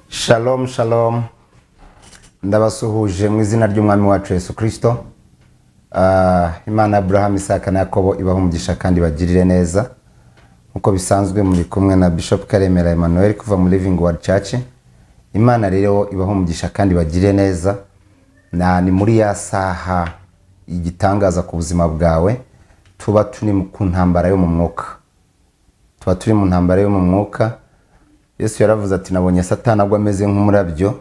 Shalom shalom ndabasuhuje mu izina ry'umwami wacu Yesu kirisito imana Abraham Isaka na Yakobo ibaha umugisha kandi bagirire neza nk'uko bisanzwe muri kumwe na Bishop karemera Emmanuel kuva muri living word church imana rero ibaha umugisha kandi bagirire neza na ni muri ya saha igitangaza ku buzima bwawe tuba turi ku ntambara yo mu mwuka tuba turi mu ntambara yo mu mwuka yesu yaravuze ati nabonye satana agwa ameze nk'umurabyo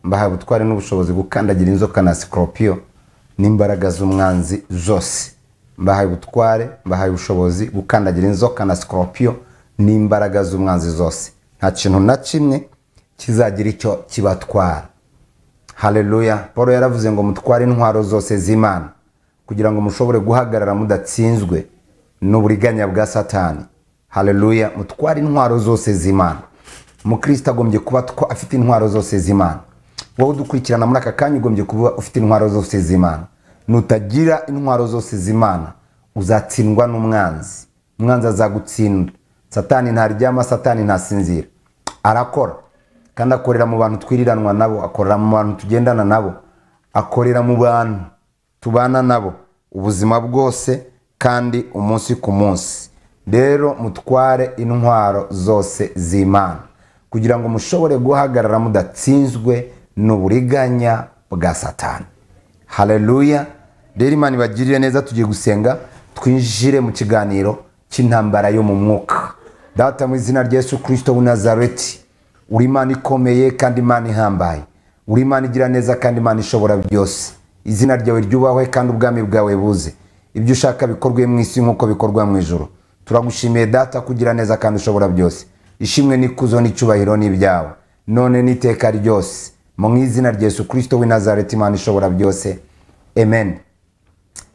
mbahaye ubutware n'ubushobozi gukandagira inzoka na sikoropiyo n'imbaraga z'umwanzi zose mbahaye ubutware mbahaye ubushobozi gukandagira inzoka na sikoropiyo n'imbaraga z'umwanzi zose nta kintu na kimwe kizagira icyo kibatwara haleluya paul yaravuze ngo mutware intwaro zose z'imana kugira ngo mushobore guhagarara mudatsinzwe n'uburiganya bwa satani haleluya mutware intwaro zose z'imana umukristo agombye kuba twa- afite intwaro zose z'imana wowe udukurikirana muri aka kanya ugombye kuba ufite intwaro zose z'imana nutagira intwaro zose z'imana uzatsindwa n'umwanzi umwanzi azagutsinda satani ntaryama satani ntasinzira arakora kandi akorera mu bantu twiriranwa nabo akorera mu bantu tugendana nabo akorera mu bantu tubana nabo ubuzima bwose kandi umunsi ku munsi rero mutware intwaro zose z'imana kugira ngo mushobore guhagarara mudatsinzwe n'uburiganya bwa satani haleluya rero imana ibagirire neza tugiye gusenga twinjire mu kiganiro cy'intambara yo mu mwuka data mu izina rya yesu kirisito w'i nazareti uri imana ikomeye kandi imana ihambaye uri imana igira neza kandi imana ishobora byose izina ryawe ryubahwe kandi ubwami bwawe buze ibyo ushaka bikorwe mu isi nk'uko bikorwa mu ijoro turagushimiye data kugira neza kandi ushobora byose ishimwe n'ikuzo n'icyubahiro ni ibyawe none n'iteka ryose mu izina rya yesu kirisito w'i nazareti imana ishobora byose amen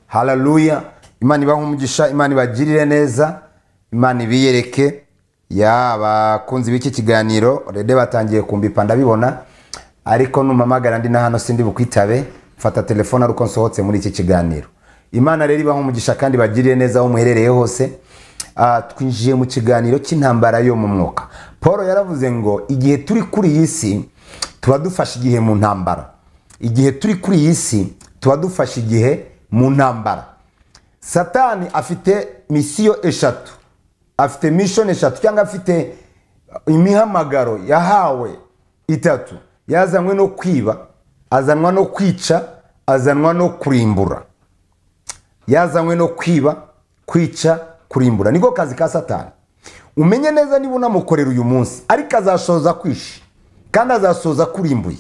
haleluya imana ibahe umugisha imana ibagirire neza imana ibiyereke ya bakunzi b'iki kiganiro rede batangiye kumbipa ndabibona ariko numpamagara ndi na hano sindi bukwitabe mfata telefone ari uko nsohotse muri iki kiganiro imana rero ibahe umugisha kandi ibagirire neza aho muherereye hose Ah, twinjiye mu kiganiro cy'intambara yo mu mwuka paul yaravuze ngo igihe turi kuri iyi si tuba dufashe igihe mu ntambara igihe turi kuri iyi si tuba dufashe igihe mu ntambara satani afite misiyo eshatu afite mishoni eshatu cyangwa afite imihamagaro yahawe itatu yazanywe no kwiba azanwa no kwica azanwa no kurimbura yazanywe no kwiba kwica kurimbura niko kazi ka satani umenye neza niba unamukorera uyu munsi ariko azashoza kwishe kandi azasoza kurimbuye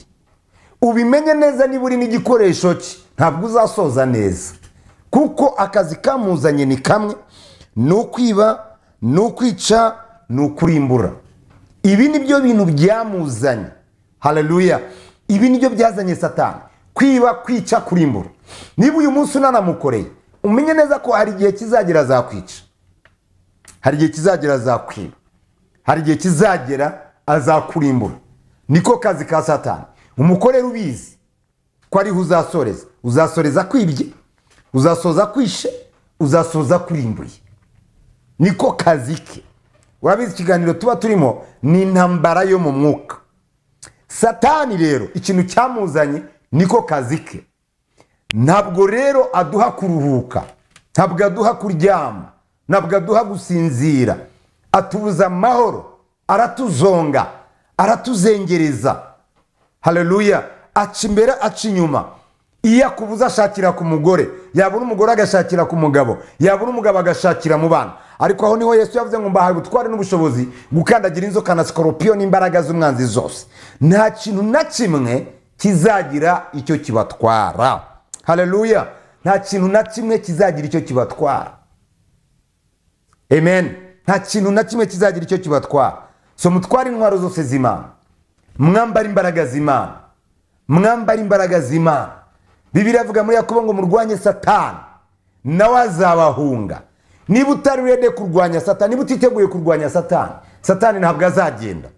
ubimenye neza niba uri n'igikoresho cye ntabwo uzasoza neza kuko akazi kamuzanye ni kamwe ni ukwiba ni ukwica ni ukurimbura ibi ni byo bintu byamuzanye haleluya ibi ni byo byazanye satani kwiba kwica kurimbura niba uyu munsi unanamukoreye umenye neza ko hari igihe kizagera azakwica hari igihe kizagera azakwiba hari igihe kizagera azakurimbura niko kazi ka satani umukorera ubizi ko ariho uzasoreza uzasoreza kwibye uzasoza kwishe uzasoza kurimbuye niko kazi ke urabizi ikiganiro tuba turimo ni intambara yo mu mwuka satani rero ikintu cyamuzanye niko kazi ke ntabwo rero aduha kuruhuka ntabwo aduha kuryama ntabwo aduha gusinzira atubuza amahoro aratuzonga aratuzengereza haleluya aca imbere aca inyuma iyo akubuza ashakira ku mugore yabura umugore agashakira ku mugabo yabura umugabo agashakira mu bana ariko aho niho yesu yavuze ngo mbahaye ubutware n'ubushobozi gukandagira inzoka na sikoropiyo n'imbaraga z'umwanzi zose nta kintu na kimwe kizagira icyo kibatwara haleluya nta kintu na kimwe kizagira icyo kibatwara amen nta kintu na kimwe kizagira icyo kibatwara so mutware intwaro zose z'imana mwambara imbaraga z'imana mwambara imbaraga z'imana bibiri avuga muri yakobo ngo murwanye satani nawe azabahunga niba utari rede kurwanya satani niba utiteguye kurwanya satani satani ntabwo azagenda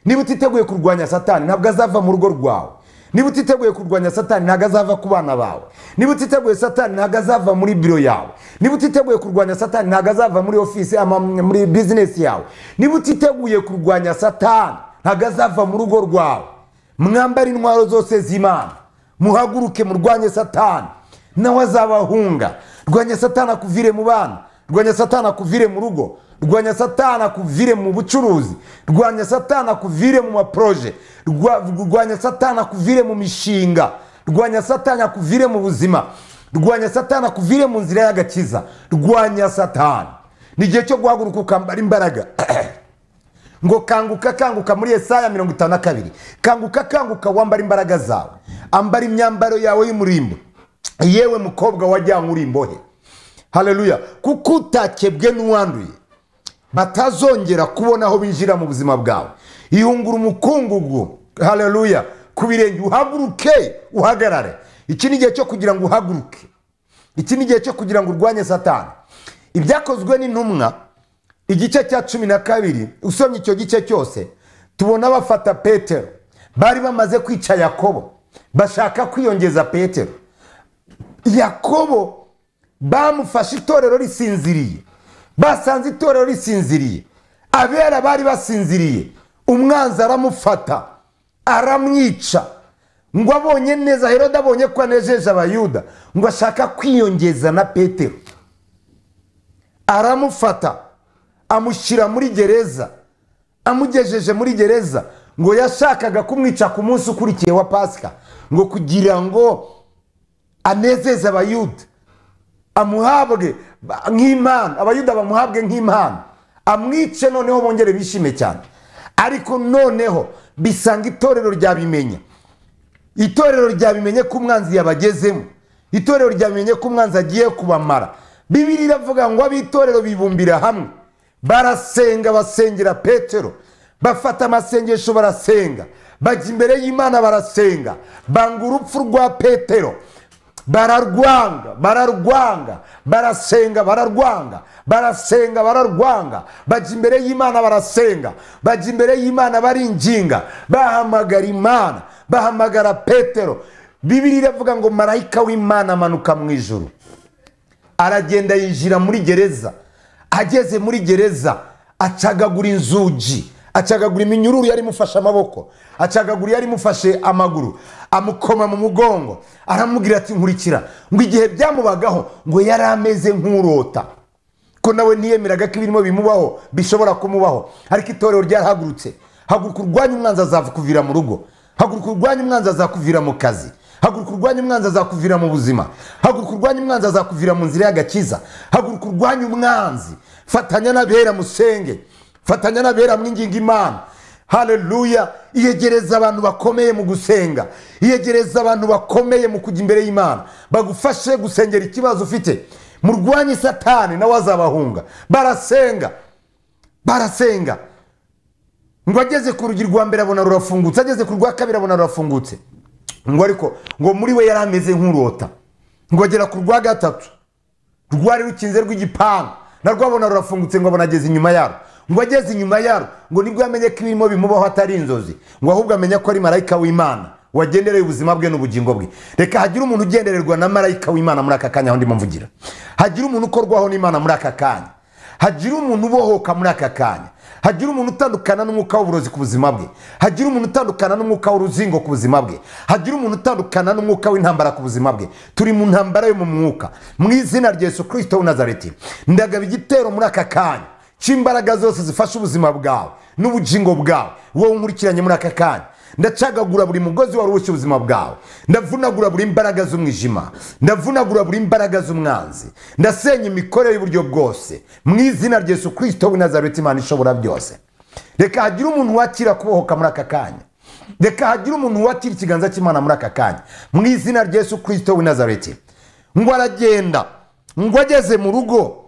niba utiteguye kurwanya satani ntabwo azava mu rugo rwawe niba utiteguye kurwanya satani ntabwo azava ku bana bawe niba utiteguye satani ntabwo azava muri biro yawe niba utiteguye kurwanya satani ntabwo azava muri ofisi ama- muri bizinesi yawe niba utiteguye kurwanya satani ntabwo azava mu rugo rwawe mwambare intwaro zose z'imana muhaguruke murwanye satani nawe azabahunga rwanya satani akuvire mu bana rwanya satani akuvire mu rugo rwanya satani akuvire mu bucuruzi rwanya satani akuvire mu maporoje Rwa- rwanya satani akuvire mu mishinga rwanya satani akuvire mu buzima rwanya satani akuvire mu nzira y'agakiza rwanya satani ni igihe cyo guhaguruka ukambara imbaraga ngo kanguka kanguka muri Yesaya mirongo itanu na kabiri kanguka kanguka wambara imbaraga zawe ambara imyambaro yawe y'umurimbo yewe mukobwa wajyanywe uri imbohe haleluya kuko utakebwe n'uwanduye batazongera kubona aho binjira mu buzima bwawe ihungura umukungugu haleluya ku birenge uhaguruke uhagarare iki ni igihe cyo kugira ngo uhaguruke iki ni igihe cyo kugira ngo urwanye satani ibyakozwe n'intumwa igice cya cumi na kabiri usomye icyo gice cyose tubona bafata petero bari bamaze kwica yakobo bashaka kwiyongeza petero yakobo bamufashe itorero risinziriye basanze itorero risinziriye abera bari basinziriye umwanzi aramufata aramwica ngo abonye neza herode abonye ko anejeje abayuda ngo ashaka kwiyongeza na petero aramufata amushyira muri gereza amugejeje muri gereza ngo yashakaga kumwica ku munsi ukurikiye wa pasika ngo kugira ngo anezeze abayuda amuhabwe ba- nk'impano abayuda bamuhabwe nk'impano amwice noneho bongere bishime cyane ariko noneho bisanga itorero ryabimenya itorero ryabimenye ko umwanzi yabagezemo itorero ryabimenye ko umwanzi agiye kubamara bibiri iravuga ngo ab'itorero bibumbira hamwe barasenga basengera petero bafata amasengesho barasenga bajya imbere y'imana barasenga banga urupfu rwa petero bararwanga bararwanga barasenga bararwanga barasenga bararwanga bajya imbere y'imana barasenga bajya imbere y'imana baringinga bahamagara imana bahamagara petero bibiri iravuga ngo marayika w'imana amanuka mu ijuru aragenda yinjira muri gereza ageze muri gereza acagagura inzugi acagagura iminyururu yari imufashe amaboko acagagura yari imufashe amaguru amukoma mu mugongo aramubwira ati nkurikira ngo igihe byamubagaho ngo yari ameze nk'urota ko nawe ntiyemeraga ko ibirimo bimubaho bishobora kumubaho ariko itorero ryarahagurutse haguruka urwanya umwanzi azakuvira mu rugo haguruka urwanya umwanzi azakuvira mu kazi haguruka urwanya umwanzi azakuvira mu buzima haguruka urwanya umwanzi azakuvira mu nzira y'agakiza haguruka urwanya umwanzi fatanya n'abera musenge fatanya n'abera mwinginga imana haleluya iyegereza abantu bakomeye mu gusenga iyegereza abantu bakomeye mu kujya imbere y'imana bagufashe gusengera ikibazo ufite murwanye satani nawe azabahunga barasenga barasenga ngo ageze ku rugi rwa mbere abona rurafungutse ageze ku rwa kabiri abona rurafungutse ngo ariko ngo muri we yari ameze nk'urota ngo agera ku rwa gatatu rwari rukinze rw'igipangu narwo abona rurafungutse ngo abona ageze inyuma yarwo ngo ageze inyuma yarwo ngo nibwo yamenye ko ibirimo bimubaho atari inzozi ngo ahubwo amenye ko ari marayika w'imana wagendereye ubuzima bwe n'ubugingo bwe reka hagire umuntu ugendererwa na marayika w'imana muri aka kanya aho ndimo mvugira hagire umuntu ukorwaho n'imana muri aka kanya hagire umuntu ubohoka muri aka kanya hagire umuntu utandukana n'umwuka w'uburozi ku buzima bwe hagire umuntu utandukana n'umwuka w'uruzingo ku buzima bwe hagire umuntu utandukana n'umwuka w'intambara ku buzima bwe turi mu ntambara yo mu mwuka mu izina rya yesu kirisito w'inazareti ndagaba igitero muri aka kanya cy'imbaraga zose zifasha ubuzima bwawe n'ubugingo bwawe wowe unkurikiranye muri aka kanya ndacagagura buri mugozi wari uwushye ubuzima bwawe ndavunagura buri mbaraga z'umwijima ndavunagura buri mbaraga z'umwanzi ndasenya imikorere y'uburyo bwose mu izina rya yesu kirisito w'inazareti imana ishobora byose reka hagire umuntu wakira kubohoka muri aka kanya reka hagire umuntu wakira ikiganza cy'imana muri aka kanya mu izina rya yesu kirisito w'inazareti ngo aragenda ngo ageze mu rugo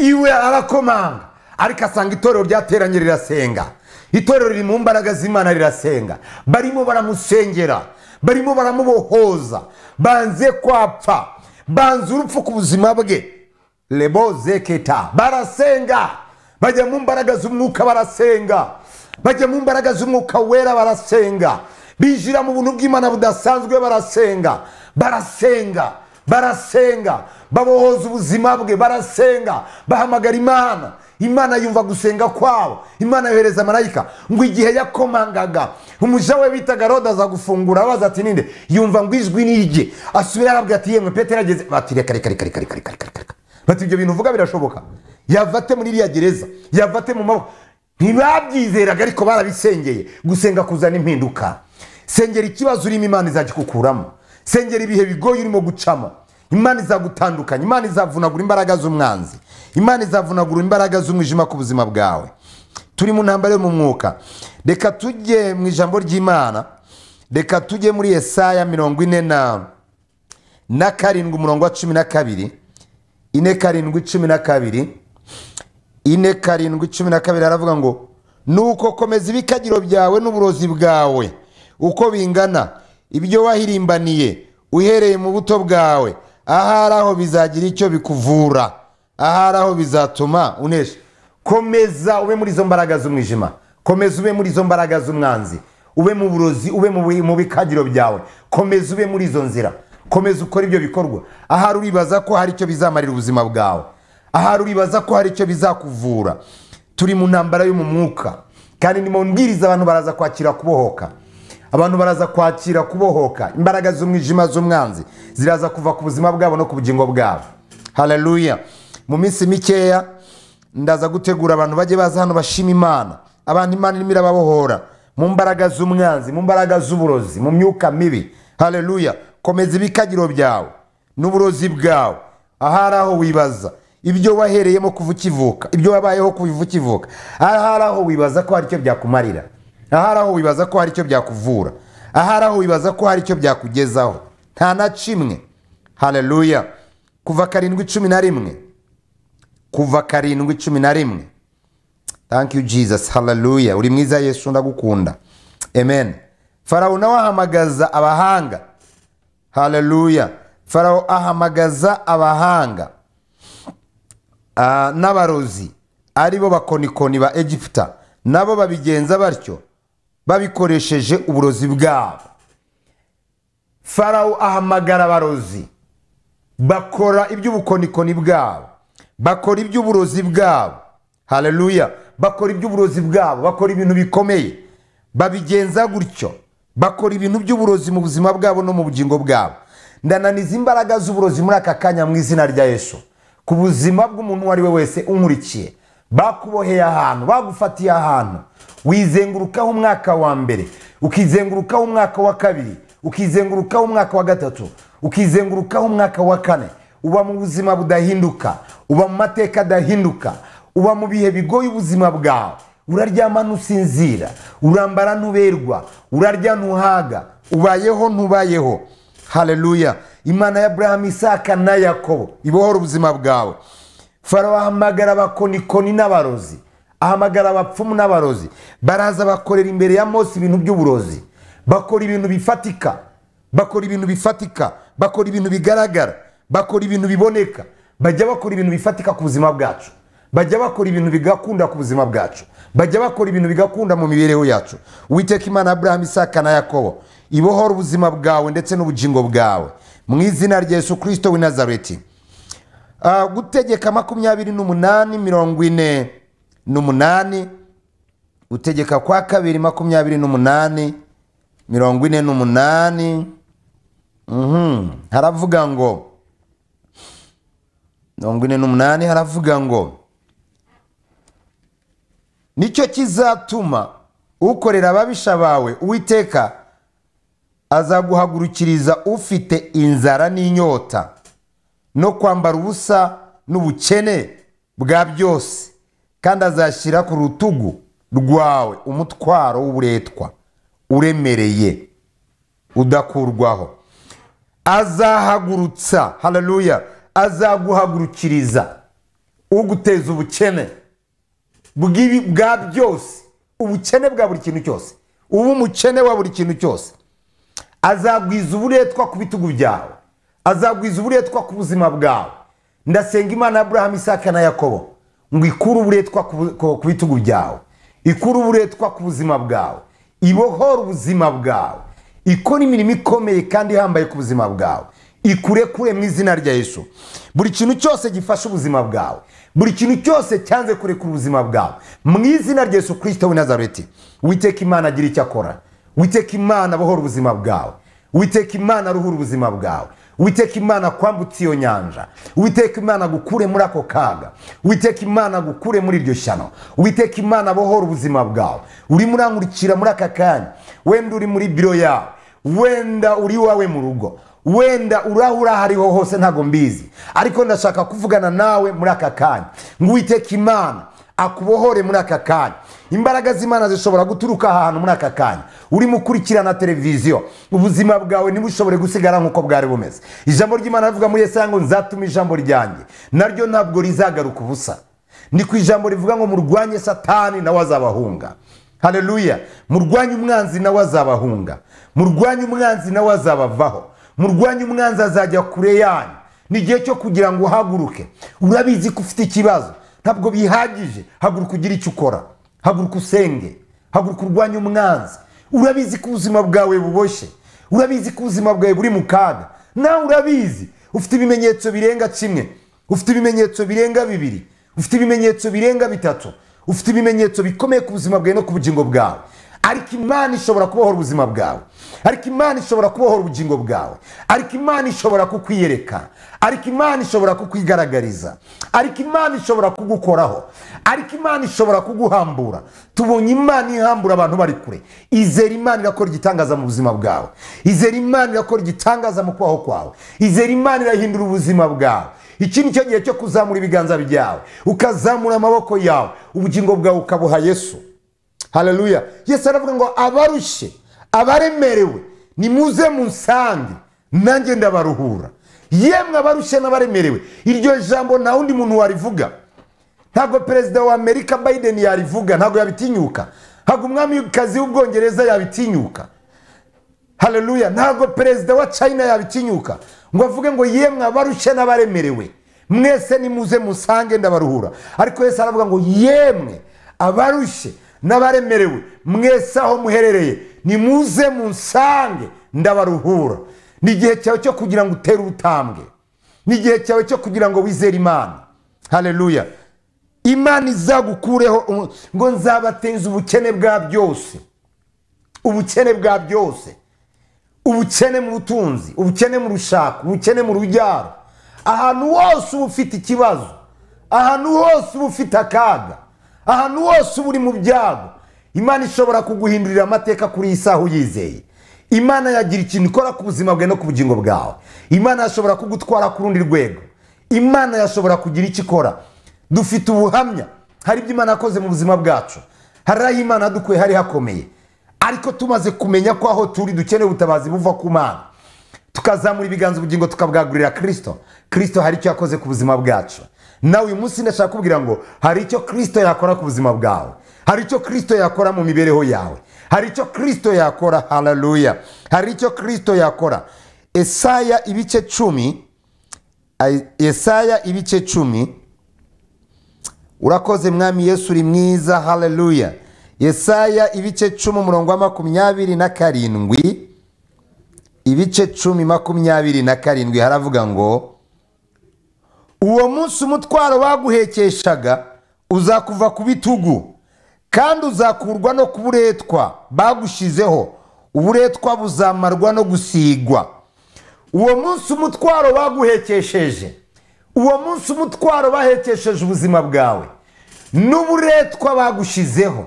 iwe arakomanga ariko asanga itorero ryateranye rirasenga itorero riri mu mbaraga z'imana rirasenga barimo baramusengera barimo baramubohoza banze kwapfa banze urupfu ku buzima bwe lebo zeketa barasenga bajya mu mbaraga z'umwuka barasenga bajya mu mbaraga z'umwuka wera barasenga binjira mu buntu bw'imana budasanzwe barasenga barasenga barasenga babohoza ubuzima bwe barasenga bahamagara imana imana yumva gusenga kwabo imana yohereza marayika ngo igihe yakomangaga umuja we bitaga roda aza gufungura abaza ati ninde yumva ngo ijwi ni irye asubira arabwira ati yemwe petero ageze bati reka reka reka reka reka reka reka reka bati ibyo bintu uvuga birashoboka yavate muri iriya gereza yavate mu maboko ntibabyizeraga ariko barabisengeye gusenga kuzana impinduka sengera ikibazo urimo imana izagikukuramo sengera ibihe bigoye urimo gucamo imana izagutandukanya imana izavunagura imbaraga z'umwanzi imana izavunagura imbaraga z'umwijima ku buzima bwawe turi mu ntambaro yo mu mwuka reka tujye mu ijambo ry'imana reka tujye muri esaya mirongo ine na na karindwi umurongo wa cumi na kabiri ine karindwi cumi na kabiri ine karindwi cumi na kabiri aravuga ngo nuko komeza ibikagiro byawe n'uburozi bwawe uko bingana ibyo wahirimbaniye uhereye mu buto bwawe ahari aho bizagira icyo bikuvura ahari aho bizatuma unesha komeza ube muri izo mbaraga z'umwijima komeza ube muri izo mbaraga z'umwanzi ube mu burozi ube mu bi- mu bikagiro byawe komeza ube muri izo nzira komeza ukore ibyo bikorwa ahari uribaza ko hari icyo bizamarira ubuzima bwawe ahari uribaza ko hari icyo bizakuvura turi mu ntambara yo mu mwuka kandi ni mu mbwiriza abantu baraza kwakira kubohoka abantu baraza kwakira kubohoka imbaraga z'umwijima z'umwanzi ziraza kuva ku buzima bwabo no ku bugingo bwabo haleluya mu minsi mikeya ndaza gutegura abantu bajye baza hano bashima imana abantu imana irimo irababohora mu mbaraga z'umwanzi mu mbaraga z'uburozi mu myuka mibi haleluya komeza ibikagiro byawe n'uburozi bwawe ahari aho wibaza ibyo wahereyemo kuva ukivuka ibyo wabayeho kuva ukivuka ahari aho wibaza ko hari icyo byakumarira ahari aho wibaza ko hari icyo byakuvura ahari aho wibaza ko hari icyo byakugezaho nta na kimwe haleluya kuva karindwi cumi na rimwe kuva karindwi cumi na rimwe thank you jesus haleluya uri mwiza yesu ndagukunda amen farawo nawe ahamagaza abahanga haleluya farawo ahamagaza abahanga Ah, n'abarozi ari bo bakonikoni ba egiputa nabo babigenza batyo babikoresheje uburozi bwabo farawo ahamagara abarozi bakora iby'ubukonikoni bwabo bakora iby'uburozi bwabo haleluya bakora iby'uburozi bwabo bakora ibintu bikomeye babigenza gutyo bakora ibintu by'uburozi mu buzima bwabo no mu bugingo bwabo ndananiza imbaraga z'uburozi muri aka kanya mu izina rya yesu ku buzima bw'umuntu uwo ari we wese unkurikiye bakuboheye ahantu bagufatiye ahantu wizengurukaho umwaka wa mbere ukizengurukaho umwaka wa kabiri ukizengurukaho umwaka wa gatatu ukizengurukaho umwaka wa kane uba mu buzima budahinduka uba mu mateka adahinduka uba mu bihe bigoye ubuzima bwawe uraryama ntusinzira urambara ntuberwa urarya ntuhaga ubayeho ntubayeho haleluya imana ya aburahamu isaka na yakobo ibohora ubuzima bwawe farawo ahamagara abakonikoni n'abarozi ahamagara abapfumu n'abarozi baraza bakorera imbere ya mose ibintu by'uburozi bakora ibintu bifatika bakora ibintu bifatika bakora ibintu bigaragara bakora ibintu biboneka bajya bakora ibintu bifatika ku buzima bwacu bajya bakora ibintu bigakunda ku buzima bwacu bajya bakora ibintu bigakunda mu mibereho yacu witeka imana aburahamu isaka na yakobo ibohora ubuzima bwawe ndetse n'ubugingo bwawe mu izina rya yesu kirisito w'i nazareti Ah, gutegeka makumyabiri n'umunani mirongo ine n'umunani gutegeka kwa kabiri makumyabiri n'umunani mirongo ine n'umunani Mhm. haravuga ngo mirongo ine n'umunani haravuga ngo nicyo kizatuma ukorera ababisha bawe uwiteka azaguhagurukiriza ufite inzara n'inyota no kwambara ubusa n'ubukene bwa byose kandi azashyira ku rutugu rwawe umutwaro w'uburetwa uremereye udakurwaho azahagurutsa haleluya azaguhagurukiriza uguteza ubukene bw'ibi- bwa byose ubukene bwa buri kintu cyose uba umukene wa buri kintu cyose azagwiza uburetwa ku bitugu byawe azagwiza uburetwa ku buzima bwawe ndasenga imana ya aburahamu isaka na yakobo ngo ikure uburetwa ku bu- ku ku bitugu byawe ikure uburetwa ku buzima bwawe ibohore ubuzima bwawe ikora imirimo ikomeye kandi ihambaye ku buzima bwawe ikure kure mu izina rya Yesu buri kintu cyose gifasha ubuzima bwawe buri kintu cyose cyanze kurekura ubuzima bwawe mu izina rya Yesu kirisito w'i nazareti witeka imana agira icyo akora witeka imana abohora ubuzima bwawe witeka imana aruhura ubuzima bwawe witeka imana kwambutse iyo nyanja witeka imana gukure muri ako kaga witeka imana gukure muri iryo shyano witeka imana abohora ubuzima bwawe urimo urankurikira muri aka kanya wenda uri muri biro yawe wenda uri iwawe mu rugo wenda urahura hariho hose ntabwo mbizi ariko ndashaka kuvugana nawe muri aka kanya ngo uwiteka imana akubohore muri aka kanya imbaraga z'imana zishobora guturuka ahantu muri aka kanya urimo ukurikirana televiziyo ubuzima bwawe ntibushobore gusigara nk'uko bwari bumeze ijambo ry'imana rivuga muri yesaya ngo nzatuma ijambo ryanjye naryo ntabwo rizagaruka ubusa ni ku ijambo rivuga ngo murwanye satani nawe azabahunga hareruya murwanye umwanzi nawe azabahunga murwanye umwanzi nawe azabavaho murwanye umwanzi azajya kure yanyu ni igihe cyo kugira ngo uhaguruke urabizi ko ufite ikibazo ntabwo bihagije haguruka ugire icyo ukora haguruka usenge haguruka urwanye umwanzi urabizi ko ubuzima bwawe buboshye urabizi ko ubuzima bwawe buri mu kaga nawe urabizi ufite ibimenyetso birenga kimwe ufite ibimenyetso birenga bibiri ufite ibimenyetso birenga bitatu ufite ibimenyetso bikomeye ku buzima bwawe no ku bugingo bwawe ariko imana ishobora kubohora ubuzima bwawe ariko imana ishobora kubohora ubugingo bwawe ariko imana ishobora kukwiyereka ariko imana ishobora kukwigaragariza ariko imana ishobora kugukoraho ariko imana ishobora kuguhambura tubonye imana ihambura abantu bari kure izera imana irakora igitangaza mu buzima bwawe izera imana irakora igitangaza mu kubaho kwawe izera imana irahindura ubuzima bwawe iki ni cyo gihe cyo kuzamura ibiganza byawe ukazamura amaboko yawe ubugingo bwawe ukabuha yesu hararuya yesu aravuga ngo abarushye abaremerewe nimuze musange nanjye ndabaruhura yemwe abarushye n'abaremerewe iryo jambo nta wundi muntu warivuga ntabwo perezida wa amerika biden yarivuga ntabwo yabitinyuka ntabwo umwamikazi w'ubwongereza yabitinyuka hararuya ntabwo perezida wa china yabitinyuka ngo avuge ngo yemwe abarushye n'abaremerewe mwese nimuze musange ndabaruhura ariko yesu aravuga ngo yemwe abarushye n'abaremerewe mwese aho muherereye nimuze munsange ndabaruhura ni igihe cyawe cyo kugira ngo utere ubutambwe ni igihe cyawe cyo kugira ngo wizere imana hareruya imana izagukureho ngo nzabateza ubukene bwa byose ubukene bwa byose ubukene mu butunzi ubukene mu rushako ubukene mu rubyaro ahantu hose uba ufite ikibazo ahantu hose uba ufite akaga ahantu hose uba uri mu byago imana ishobora kuguhindurira amateka kuri iyi saha uyizeye imana yagira ikintu ikora ku buzima bwawe no ku bugingo bwawe imana yashobora kugutwara ku rundi rwego imana yashobora kugira icyo ikora dufite ubuhamya hari ibyo imana yakoze mu buzima bwacu hari aho imana yadukuye hari hakomeye ariko tumaze kumenya ko aho turi dukeneye ubutabazi buva ku mana tukazamura ibiganza ubugingo tukabwagurira kirisito kirisito hari icyo yakoze ku buzima bwacu nawe uyu munsi ndashaka kubwira ngo hari icyo kirisito yakora ku buzima bwawe hari icyo kirisito yakora mu mibereho yawe hari icyo kirisito yakora hararuya hari icyo kirisito yakora esaya ibice cumi esaya ibice cumi urakoze mwami yesu uri mwiza hararuya esaya ibice cumi umurongo wa makumyabiri na karindwi ibice cumi makumyabiri na karindwi haravuga ngo uwo munsi umutwaro baguhekeshaga uzakuva ku bitugu kandi uzakurwa no ku buretwa bagushizeho uburetwa buzamarwa no gusigwa uwo munsi umutwaro baguhekesheje uwo munsi umutwaro bahekesheje ubuzima bwawe n'uburetwa bagushizeho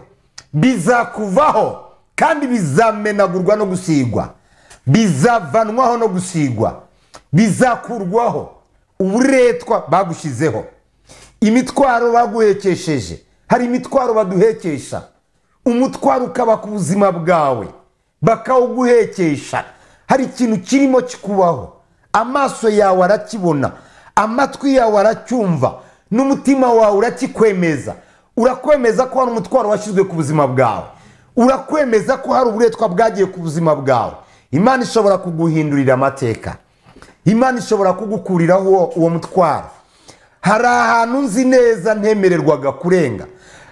bizakuvaho kandi bizamenagurwa no gusigwa bizavanwaho no gusigwa bizakurwaho uburetwa bagushyizeho imitwaro baguhekesheje hari imitwaro baduhekesha umutwaro ukaba ku buzima bwawe bakawuguhekesha hari ikintu kirimo kikubaho amaso yawe arakibona amatwi yawe aracyumva n'umutima wawe urakikwemeza urakwemeza ko hari umutwaro washyizwe ku buzima bwawe urakwemeza ko hari uburetwa bwagiye ku buzima bwawe imana ishobora kuguhindurira amateka imana ishobora kugukuriraho uwo mutwaro hari ahantu nzi neza ntemererwaga kurenga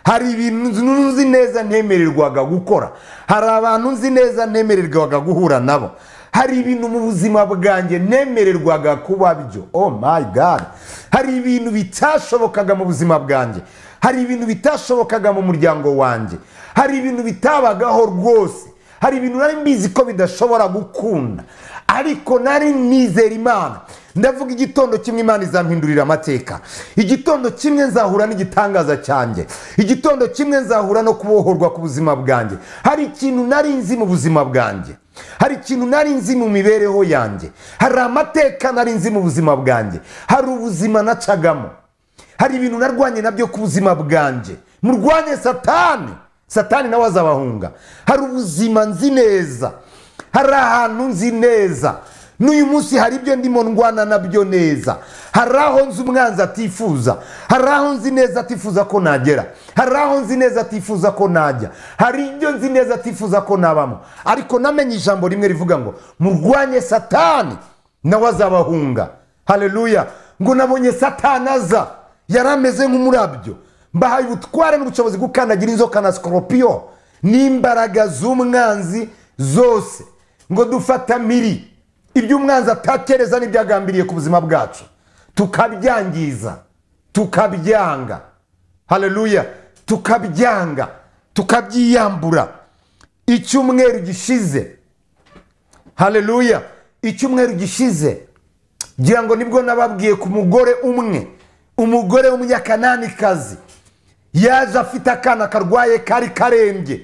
hari ibintu nzi neza ntemererwaga gukora hari abantu nzi neza ntemererwaga guhura nabo hari ibintu mu buzima bwanjye nemererwaga kuba byo oh my god hari ibintu bitashobokaga mu buzima bwanjye hari ibintu bitashobokaga mu muryango wanjye hari ibintu bitabagaho rwose hari ibintu nari mbizi ko bidashobora gukunda ariko nari nizera imana ndavuga igitondo kimwe imana izampindurira amateka igitondo kimwe nzahura n'igitangaza cyanjye igitondo kimwe nzahura no kubohorwa ku buzima bwanjye hari ikintu nari nzi mu buzima bwanjye hari ikintu nari nzi mu mibereho yanjye hari amateka nari nzi mu buzima bwanjye hari ubuzima nacagamo hari ibintu narwanye nabyo ku buzima bwanjye murwanye satani satani nawe azabahunga hari ubuzima nzi neza hari ahantu nzi neza n'uyu munsi hari ibyo ndimo ndwana nabyo neza hari aho nzi umwanzi atifuza hari aho nzi neza atifuza ko nagera hari aho nzi neza atifuza ko najya hari ibyo nzi neza atifuza ko nabamo ariko namenye ijambo rimwe rivuga ngo murwanye satani nawe azabahunga hareruya ngo nabonye satani aza yari ameze nk'umurabyo mbahaye ubutware n'ubushobozi bwo gukandagira inzoka na sikoropiyo n'imbaraga z'umwanzi zose ngo dufata miri ibyo umwanzi atakereza n'ibyagambiriye ku buzima bwacu tukabyangiza tukabyanga hareruya tukabyanga tukabyiyambura icyumweru gishize hareruya icyumweru gishize ngira ngo nibwo nababwiye ku mugore umwe umugore w'umunyakananikazi yaje afite akana karwaye kari karembye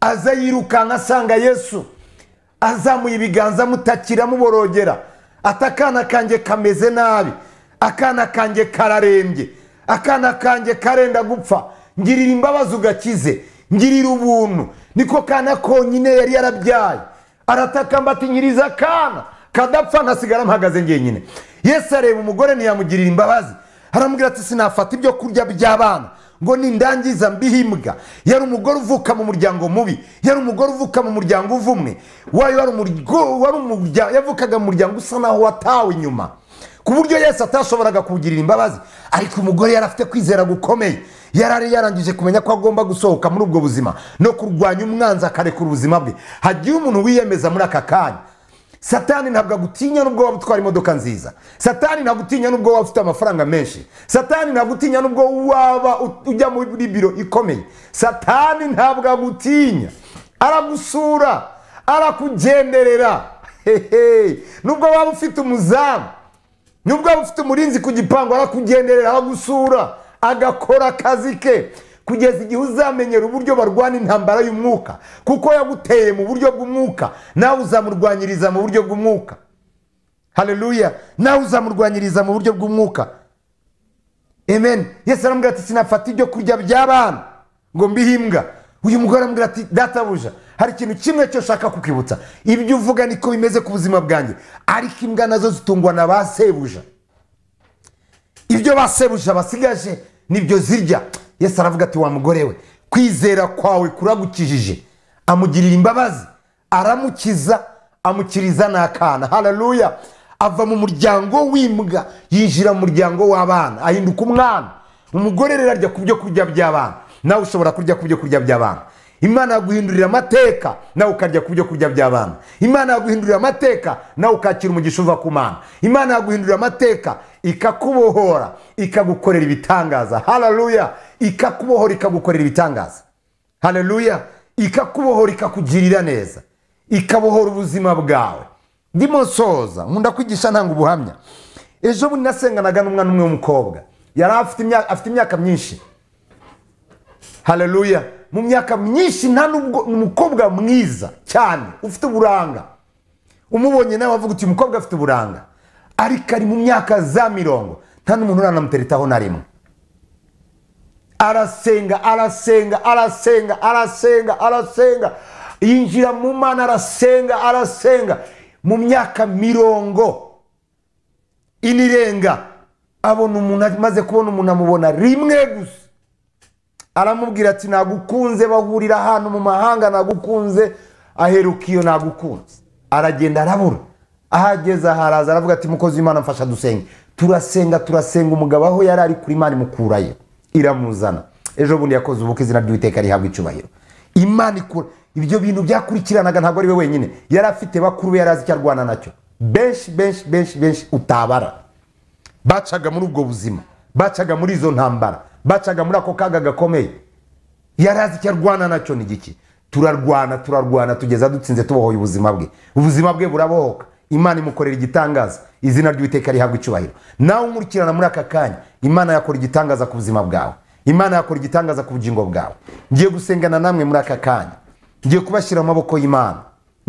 aza yirukanka asanga yesu azamuye ibiganza amutakira amuborogera ati akana kanjye kameze nabi akana kanjye kararembye akana kanjye karenda gupfa ngirira imbabazi ugakize ngirira ubuntu niko kana konyine yari yarabyaye arataka mbati nyiriza akana kadapfa ntasigara mpagaze ngenyine yesu areba umugore ntiyamugirira imbabazi aramubwira ati sinafata ibyo kurya by'abana ngo nindangiza mbihimbwa yari umugore uvuka mu muryango mubi yari umugore uvuka mu muryango uvumwe yavukaga mu muryango usa naho watawe inyuma ku buryo yesi atashoboraga kuwugirira imbabazi ariko umugore yari afite kwizera gukomeye yari yarangije kumenya ko agomba gusohoka muri ubwo buzima no kurwanya umwanzi akarekura ubuzima bwe hagiye umuntu wiyemeza muri aka kanya satani ntabwo agutinya n'ubwo waba utwara imodoka nziza satani ntabwo utinya n'ubwo waba ufite amafaranga menshi satani ntabwo utinya n'ubwo waba ujya muri biro ikomeye satani ntabwo agutinya aragusura arakugenderera hehe nubwo waba ufite umuzamu nubwo waba ufite umurinzi ku gipangu arakugenderera aragusura agakora akazi ke kugeza igihe uzamenyera uburyo barwana intambara y'umwuka kuko yaguteye mu buryo bw'umwuka nawe uzamurwanyiriza mu buryo bw'umwuka hareruya nawe uzamurwanyiriza mu buryo bw'umwuka amen yesi aramubwira ati sinafata ibyo kurya by'abana ngo mbihimbwa uyu mugore aramubwira ati databuja hari ikintu kimwe cyo ushaka kukwibutsa ibyo uvuga niko bimeze ku buzima bwanjye ariko imbwa nazo zitungwa na ba sebuja ibyo ba sebuja basigaje nibyo zirya yesu aravuga ati wa mugore we kwizera kwawe kuragukijije amugirira imbabazi aramukiza amukiriza n'akana hararuya ava mu muryango w'imbwa yinjira mu muryango w'abana ahinduka umwana umugore rero arya ku byo kurya by'abana nawe ushobora kurya ku byo kurya by'abana imana yaguhindurira amateka nawe ukarya ku byo kurya by'abana imana yaguhindurira amateka nawe ukakira umugisha uva ku mana imana yaguhindurira amateka ikakubohora ikagukorera ibitangaza hararuya ikakubohora ikagukorera ibitangaza hararuya ikakubohora ikakugirira neza ikabohora ubuzima bwawe ndimo nsoza nkunda kwigisha ntanga ubuhamya ejo bundi nasenganaga n'umwana umwe w'umukobwa yari afite imyaka myinshi hararuya mu myaka myinshi nta nubwo umukobwa mwiza cyane ufite uburanga umubonye nawe avuga uti umukobwa afite uburanga ariko ari mu myaka za mirongo nta n'umuntu uranamuteretaho na rimwe arasenga arasenga arasenga arasenga arasenga yinjira mu mana arasenga arasenga mu myaka mirongo inirenga abona umuntu amaze kubona umuntu amubona rimwe gusa aramubwira ati nagukunze bahurira ahantu mu mahanga nagukunze aheruka iyo nagukunze aragenda arabura ahageze aharaza aravuga ati mukozi w'imana mfasha dusenge turasenga turasenga umugabo aho yari ari kuri imana imukurayo iramuzana ejo bundi yakoze ubukwe izina ry'uwiteka rihabwa icyubahiro imana ikura ibyo bintu byakurikiranaga ntabwo ari we wenyine yari afite bakuru be yari azi icyo arwana nacyo benshi benshi benshi benshi utabara bacaga muri ubwo buzima bacaga muri izo ntambara bacaga muri ako kaga gakomeye yari azi icyo arwana nacyo ni giki turarwana turarwana tugeza dutsinze tubohoye ubuzima bwe ubuzima bwe burabohoka imana imukorera igitangaza izina ry'uwiteka rihabwa icyubahiro nawe umurikirana muri aka kanya imana yakora igitangaza ku buzima bwawe imana yakora igitangaza ku bugingo bwawe ngiye gusengana namwe muri aka kanya ngiye kubashyira mu maboko y'imana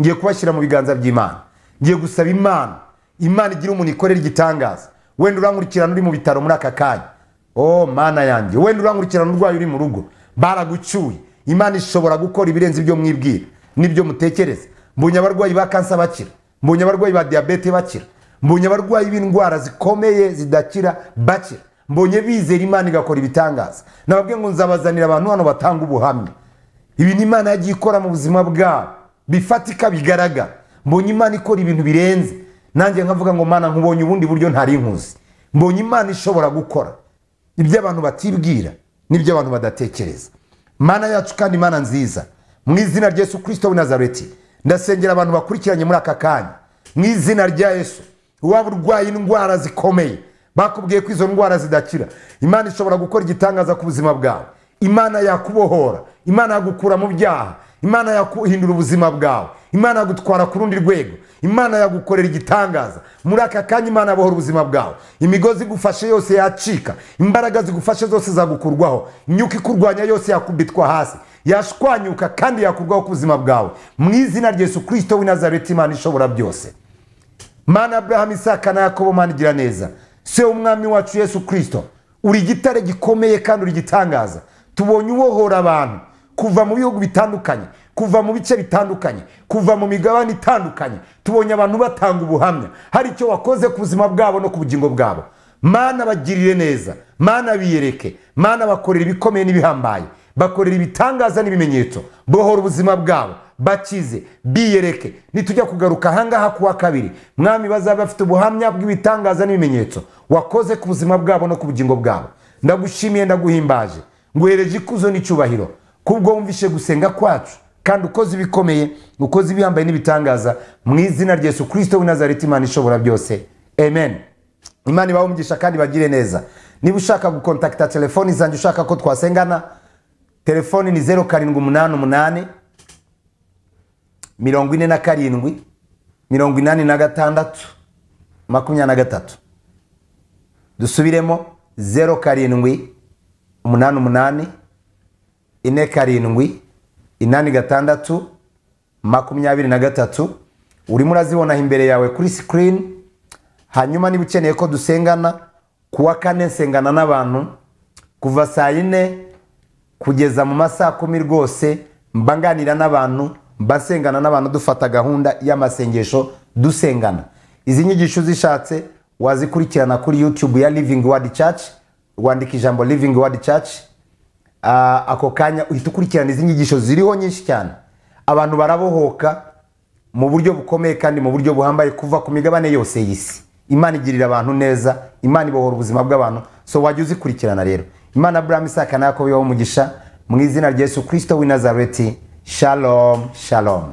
ngiye kubashyira mu biganza by'imana ngiye gusaba imana imana igira umuntu ikorera igitangaza wenda urankurikirana uri mu bitaro muri aka kanya oh mana yanjye wenda urankurikirana urwaye uri mu rugo baragucyuye imana ishobora gukora ibirenze ibyo mwibwira n'ibyo mutekereza mbonye abarwayi ba kansa bakira mbonye abarwayi ba diyabete bakira mbonye abarwayi b'indwara zikomeye zidakira bakira mbonye bizera imana igakora ibitangaza nababwiye ngo nzabazanira abantu hano batanga ubuhamya ibi ni imana yagiye ikora mu buzima bwabo bifatika bigaragara mbonye imana ikora ibintu birenze nanjye nkavuga ngo mana nkubonye ubundi buryo ntari nkuzi mbonye imana ishobora gukora ibyo abantu batibwira n'ibyo abantu badatekereza mana yacu kandi mana nziza mu izina rya yesu kirisito w'i nazareti ndasengera abantu bakurikiranye muri aka kanya mu izina rya yesu waba urwaye indwara zikomeye bakubwiye ko izo ndwara zidakira imana ishobora gukora igitangaza ku buzima bwawe imana yakubohora imana yagukura mu byaha imana yakuhindura ubuzima bwawe imana yagutwara ku rundi rwego imana yagukorera igitangaza muri aka kanya imana yabohora ubuzima bwawe imigozi igufashe yose yacika imbaraga zigufashe zose zagukurwaho imyuka ikurwanya yose yakubitwa hasi yashwanyuka kandi yakurwaho ku buzima bwawe mu izina rya yesu kirisito w'i nazareti imana ishobora byose mana aburahamu isaka na yakobo mana igira neza se umwami wacu yesu kirisito uri igitare gikomeye kandi uri igitangaza tubonye ubohora abantu kuva mu bihugu bitandukanye kuva mu bice bitandukanye kuva mu migabane itandukanye tubonye abantu batanga ubuhamya hari icyo wakoze ku buzima bwabo no ku bugingo bwabo mana bagirire neza mana biyereke mana bakorera ibikomeye n'ibihambaye bakorera ibitangaza n'ibimenyetso bohora ubuzima bwabo bakize biyereke nitujya kugaruka ahangaha kuwa kabiri mwami bazaba bafite ubuhamya bw'ibitangaza n'ibimenyetso wakoze ku buzima bwabo no ku bugingo bwabo ndagushimiye ndaguhimbaje nguhereje ikuzo n'icyubahiro kubwo wumvishe gusenga kwacu kandi ukoze ibikomeye ukoze ibihambaye n'ibitangaza mu izina rya yesu kirisito w'i nazareti imana ishobora byose amen imana ibahe umugisha kandi bagire neza niba ushaka gukontakita telefoni zanjye ushaka ko twasengana telefoni ni zeru karindwi umunani umunani mirongo ine na karindwi mirongo inani na gatandatu makumyabiri na gatatu dusubiremo zeru karindwi umunani umunani ine karindwi inani gatandatu makumyabiri na gatatu urimo urazibonaho imbere yawe kuri sikirini hanyuma niba ukeneye ko dusengana kuwa kane nsengana n'abantu kuva saa yine kugeza mu masaha kumi rwose mba nganira n'abantu mba nsengana n'abantu dufata gahunda y'amasengesho dusengana izi nyigisho uzishatse wazikurikirana kuri yutube ya livingi wadi caci wandika ijambo livingi wadi caci ako kanya uhita ukurikirana izi nyigisho ziriho nyinshi cyane abantu barabohoka mu buryo bukomeye kandi mu buryo buhambaye kuva ku migabane yose y'isi imana igirira abantu neza imana ibohora ubuzima bw'abantu so wajya uzikurikirana rero imana buramu isaka na yakobo umugisha mu izina rya yesu kirisito w'i nazareti shalom shalom